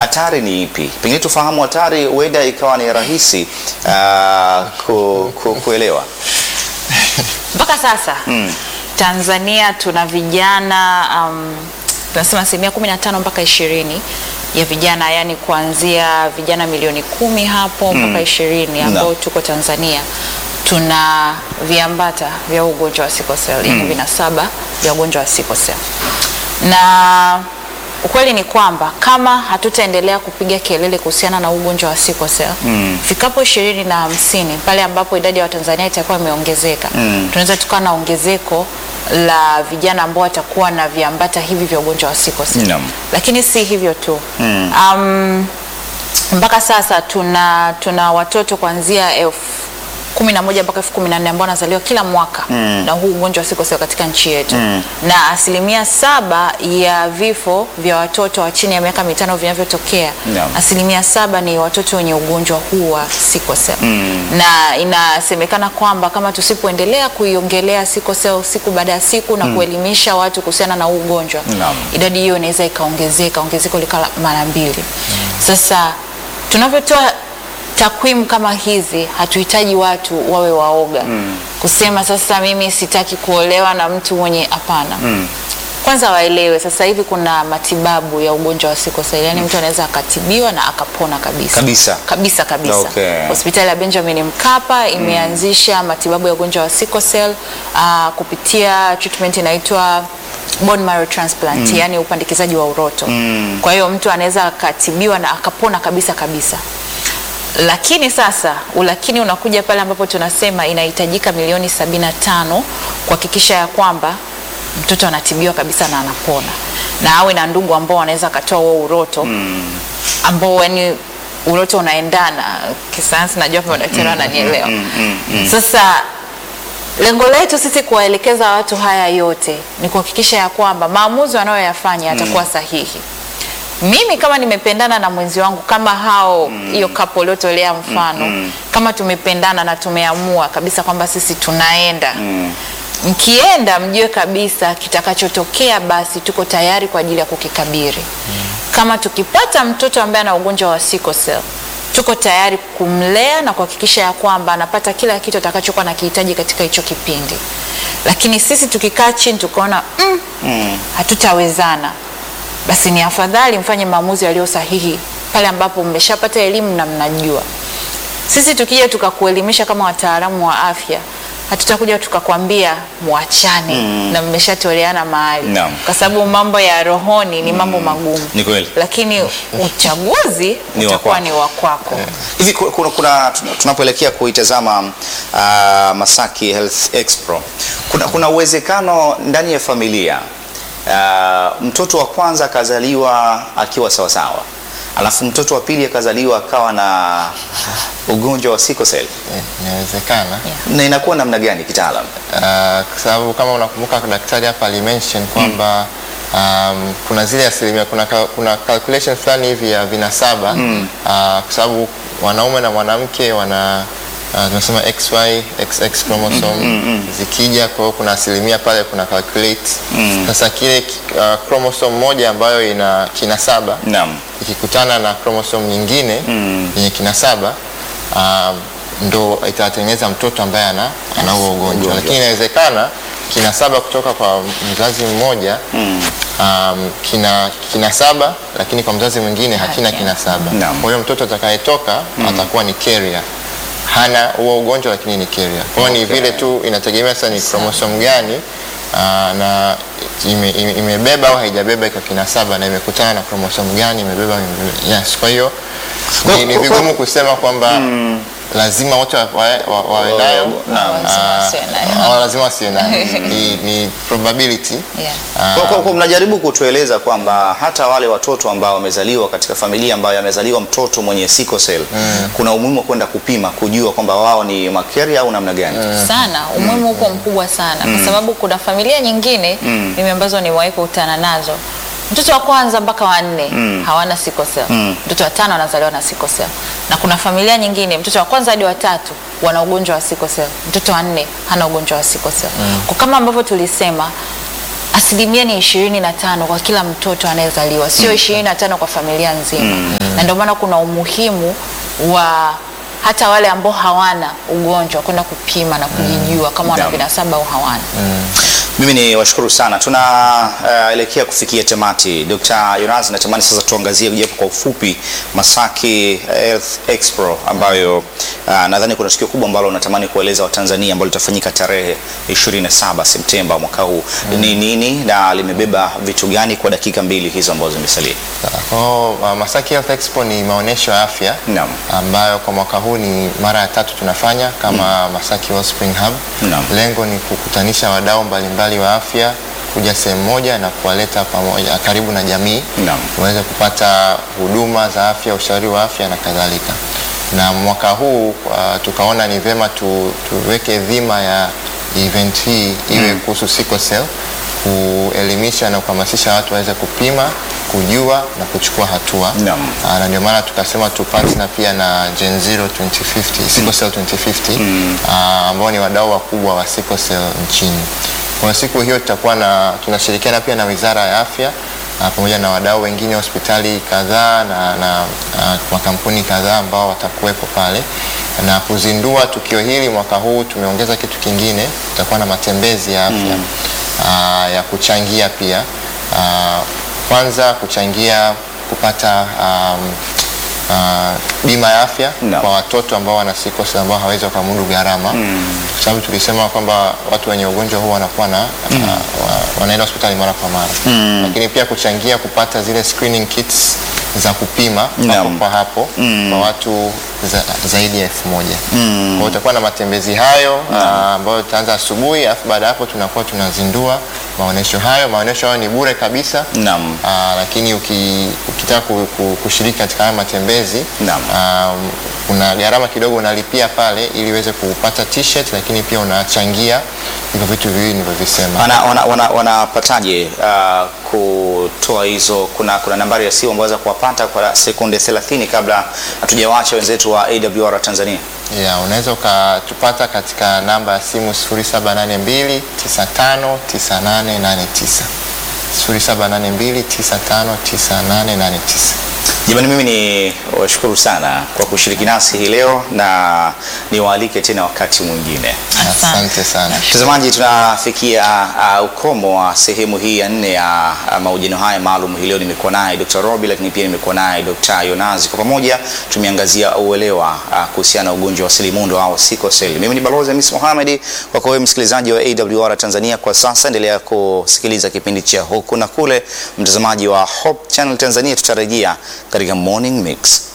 hatari ni ipi? Pengine tufahamu hatari, huenda ikawa ni rahisi uh, ku, ku, kuelewa. mpaka sasa Tanzania tuna vijana um, tunasema asilimia kumi na tano mpaka ishirini ya vijana, yani kuanzia vijana milioni kumi hapo mpaka ishirini ambao No. tuko Tanzania tuna viambata vya ugonjwa wa sickle cell yani vinasaba vya ugonjwa wa sickle cell na ukweli ni kwamba kama hatutaendelea kupiga kelele kuhusiana na ugonjwa wa sickle cell fikapo ishirini na hamsini pale ambapo idadi ya Watanzania itakuwa imeongezeka tunaweza tukawa na ongezeko la vijana ambao watakuwa na viambata hivi vya ugonjwa wa sickle cell Naam. lakini si hivyo tu um, mpaka sasa tuna tuna watoto kuanzia elfu kumi na moja mpaka elfu kumi na nne ambao wanazaliwa kila mwaka na huu ugonjwa wa sickle cell katika nchi yetu na asilimia saba ya vifo vya watoto wa chini ya miaka mitano vinavyotokea Naam. asilimia saba ni watoto wenye ugonjwa huu wa sickle cell na inasemekana kwamba kama tusipoendelea kuiongelea sickle cell siku baada ya siku na kuelimisha watu kuhusiana na huu ugonjwa Naam. idadi hiyo inaweza ikaongezeka ongezeko likawa mara mbili sasa tunavyotoa takwimu kama hizi hatuhitaji watu wawe waoga kusema sasa mimi sitaki kuolewa na mtu mwenye hapana kwanza waelewe sasa hivi kuna matibabu ya ugonjwa wa sickle cell yani mtu anaweza akatibiwa na akapona kabisa Kabisa. kabisa kabisa Okay. hospitali ya Benjamin Mkapa imeanzisha matibabu ya ugonjwa wa sickle cell uh, kupitia treatment inaitwa bone marrow transplant yani upandikizaji wa uroto kwa hiyo mtu anaweza akatibiwa na akapona kabisa kabisa lakini sasa ulakini unakuja pale ambapo tunasema inahitajika milioni sabini na tano kuhakikisha ya kwamba mtoto anatibiwa kabisa na anapona na awe na ndugu ambao wanaweza akatoa huo uroto ambao yani uroto unaendana kisayansi najua kama madaktari wananielewa sasa lengo letu sisi kuwaelekeza watu haya yote ni kuhakikisha ya kwamba maamuzi wanayoyafanya yatakuwa sahihi mimi kama nimependana na mwenzi wangu kama hao hiyo kapo uliotolea mfano kama tumependana na tumeamua kabisa kwamba sisi tunaenda mkienda mjue kabisa kitakachotokea basi tuko tayari kwa ajili ya kukikabiri kama tukipata mtoto ambaye ana ugonjwa wa sickle cell tuko tayari kumlea na kuhakikisha ya kwamba anapata kila kitu atakachokuwa nakihitaji katika hicho kipindi lakini sisi tukikaa chini tukaona mm, hatutawezana basi ni afadhali mfanye maamuzi yaliyo sahihi pale ambapo mmeshapata elimu na mnajua sisi tukija tukakuelimisha kama wataalamu wa afya hatutakuja tukakwambia mwachane na mmeshatoleana mahali Naam. kwa sababu mambo ya rohoni ni mambo magumu Ni kweli. lakini uchaguzi Ni wa utakuwa kwako. ni wa kwako Hivi ku- kuna, kuna tuna- tunapoelekea kuitazama uh, Masaki Health Expo, kuna, kuna uwezekano ndani ya familia uh, mtoto wa kwanza akazaliwa akiwa sawasawa, alafu mtoto wa pili akazaliwa akawa na ugonjwa wa sickle cell, Eh, inawezekana na inakuwa namna gani kitaalam? Ah, kwa sababu kama unakumbuka daktari hapa alimention kwamba um, kuna zile asilimia kuna, ka- kuna calculation fulani hivi ya vinasaba ah, kwa sababu wanaume na mwanamke wana ah, tunasema XY XX chromosome zikija, kwa hiyo kuna asilimia pale kuna calculate sasa kile uh, chromosome moja ambayo ina kinasaba Naam. ikikutana na chromosome nyingine yenye kinasaba um, ndo itatengeneza mtoto ambaye ana ana huo ugonjwa, lakini inawezekana kinasaba kutoka kwa mzazi mmoja um, kina kinasaba lakini kwa mzazi mwingine hakina Hakina. kinasaba. Naam. Kwa hiyo mtoto atakayetoka atakuwa ni carrier hana huo ugonjwa lakini ni carrier. Kwa hiyo ni Okay. vile tu inategemea sasa ni chromosome gani aa, na ime- ime- imebeba au haijabeba iko kinasaba na imekutana na chromosome gani imebeba imebeba. Yes, kwa hiyo Kwa- ni, ni kwa- vigumu kusema kwamba lazima wote wa- wawe wa, wawe nayo Naam. Lazima ah, wasiwe nayo. au lazima wasiwe nayo. Ni, ni probability Yeah. Ah, Kwa, kwa, kwa mnajaribu kutueleza kwamba hata wale watoto ambao wamezaliwa katika familia ambayo amezaliwa mtoto mwenye sickle cell kuna umuhimu wa kwenda kupima kujua kwamba wao ni makaria au namna gani? sana umuhimu huko mkubwa sana kwa sababu kuna familia nyingine mimi ambazo nimewahi kukutana nazo mtoto wa kwanza mpaka wa nne hawana sickle cell mtoto wa tano anazaliwa na sickle cell na kuna familia nyingine mtoto wa kwanza hadi wa tatu wana ugonjwa wa sickle cell mtoto wa nne hana ugonjwa wa sickle cell kwa kama ambavyo tulisema asilimia ni ishirini na tano kwa kila mtoto anayezaliwa sio ishirini na tano kwa familia nzima na ndio maana kuna umuhimu wa hata wale ambao hawana ugonjwa kwenda kupima na kujijua kama wana Naam. vinasaba au hawana. Mimi ni washukuru sana, tunaelekea kufikia tamati. Dr. Yonas, natamani sasa tuangazie japo kwa ufupi Masaki Health Expo ambayo uh, nadhani kuna tukio kubwa ambalo natamani kueleza Watanzania ambalo litafanyika tarehe 27 Septemba mwaka huu. Ni nini na limebeba vitu gani kwa dakika mbili hizo ambazo zimesalia? Kwa hiyo, uh, Masaki Health Expo ni maonyesho ya afya Naam. ambayo kwa mwaka huu ni mara ya tatu tunafanya kama Masaki Wellspring Hub. Naam. Lengo ni kukutanisha wadau mbalimbali wa afya kuja sehemu moja na kuwaleta pamoja karibu na jamii Naam. waweze kupata huduma za afya, ushauri wa afya na kadhalika. Na mwaka huu uh, tukaona ni vyema tu, tuweke dhima ya event hii iwe kuhusu sickle cell, kuelimisha na kuhamasisha watu waweze kupima, kujua na kuchukua hatua. Naam. Ah, na ndio maana tukasema tu partner pia na Gen Zero 2050, Sickle Cell 2050 ah, ambao ni wadau wakubwa wa sickle cell nchini. Kwa siku hiyo tutakuwa na tunashirikiana pia na Wizara ya Afya ah, pamoja na wadau wengine hospitali kadhaa na, na ah, makampuni kadhaa ambao watakuwepo pale na kuzindua tukio hili mwaka huu. Tumeongeza kitu kingine, tutakuwa na matembezi ya afya ah, ya kuchangia pia ah, kwanza kuchangia kupata um, uh, bima ya afya Naam. kwa watoto ambao wana sickle cell ambao hawezi wakamudu gharama kwa sababu tulisema kwamba watu wenye ugonjwa huu wanakuwa na uh, wa- wanaenda hospitali mara kwa mara lakini pia kuchangia kupata zile screening kits za kupima hapo Naam. kwa hapo kwa watu za, zaidi ya elfu moja kwa hiyo utakuwa na matembezi hayo ah, ambayo tutaanza asubuhi alafu baada ya hapo tunakuwa tunazindua maonyesho hayo maonyesho hayo ni bure kabisa Naam. Ah, lakini uki, ukitaka ku, ku, kushiriki katika haya matembezi Naam. um, kuna gharama kidogo unalipia pale ili uweze kupata t-shirt, lakini pia unachangia hivyo vitu viwili nilivyovisema. Wana- wana- wana- wanapataje uh, kutoa hizo? Kuna, kuna nambari ya simu ambazo kuwapata kwa sekunde 30 kabla hatujawacha wenzetu wa AWR Tanzania. Yeah, unaweza ukatupata katika namba ya simu 0782 959889 0782 959889. Jamani, mimi ni washukuru sana kwa kushiriki nasi hii leo na niwaalike tena wakati mwingine. Asante sana. Mtazamaji, tunafikia uh, ukomo wa sehemu hii ya nne ya uh, mahojiano haya maalum. Hii leo nimekuwa naye Dr. Robi, lakini pia nimekuwa naye Dr. Yonazi. Kwa pamoja tumeangazia uelewa uh, kuhusiana na ugonjwa wa selimundu au sickle cell. Mimi ni Balozi Hamis Mohamed, kwako wewe msikilizaji wa AWR Tanzania. Kwa sasa endelea kusikiliza kipindi cha huku na kule. Mtazamaji wa Hope Channel Tanzania, tutarejea katika Morning Mix.